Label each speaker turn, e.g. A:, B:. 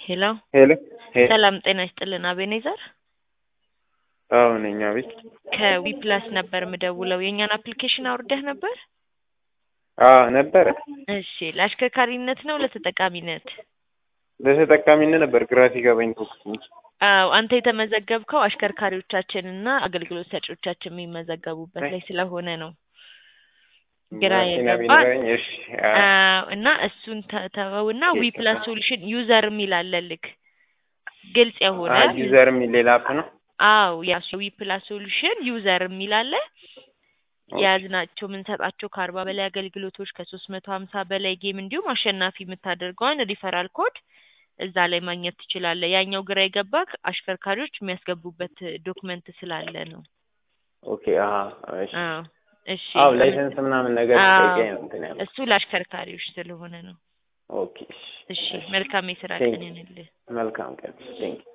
A: ሄሎ
B: ሄሎ ሄሎ
A: ሰላም ጤና ይስጥልን አቤኔዘር
B: አዎ ነኝ። አቤት።
A: ከዊፕላስ ነበር ምደውለው የእኛን አፕሊኬሽን አውርደህ ነበር?
B: አዎ ነበረ።
A: እሺ ለአሽከርካሪነት ነው ለተጠቃሚነት?
B: ለተጠቃሚነት ነበር ግራ ሲገባኝ ተውኩት።
A: አዎ አንተ የተመዘገብከው አሽከርካሪዎቻችንና አገልግሎት ሰጪዎቻችን የሚመዘገቡበት ላይ ስለሆነ ነው ግራ
B: መኪና
A: የገባ
B: ቢኖረኝ እሺ። አዎ
A: አዎ እና እሱን ተ- ተወውና
B: ኦኬ።
A: ዊፕላስ ሶሉሽን ዩዘር የሚል አለልክ ግልጽ የሆነ
B: አይ ዩዘር የሚል ሌላ አፕ ነው።
A: አዎ ያሱ ዊፕላስ ሶሉሽን ዩዘር የሚል አለ የያዝናቸው የምንሰጣቸው ከአርባ በላይ አገልግሎቶች ከሶስት መቶ ሀምሳ በላይ ጌም እንዲሁም አሸናፊ የምታደርገውን ሪፈራል ኮድ እዛ ላይ ማግኘት ትችላለህ። ያኛው ግራ የገባክ አሽከርካሪዎች የሚያስገቡበት ዶክመንት ስላለ ነው።
B: ኦኬ። አዎ እሺ።
A: አዎ እሺ።
B: አዎ ላይሰንስ ምናምን ነገር
A: አዎ፣
B: ጠይቀኝ ነው እንትን ያለው።
A: እሱ ለአሽከርካሪዎች ስለሆነ ነው።
B: ኦኬ።
A: እሺ መልካም የስራ
B: ቴንክ
A: ቀን ይሁንልህ።
B: መልካም ቀን። ቴንክ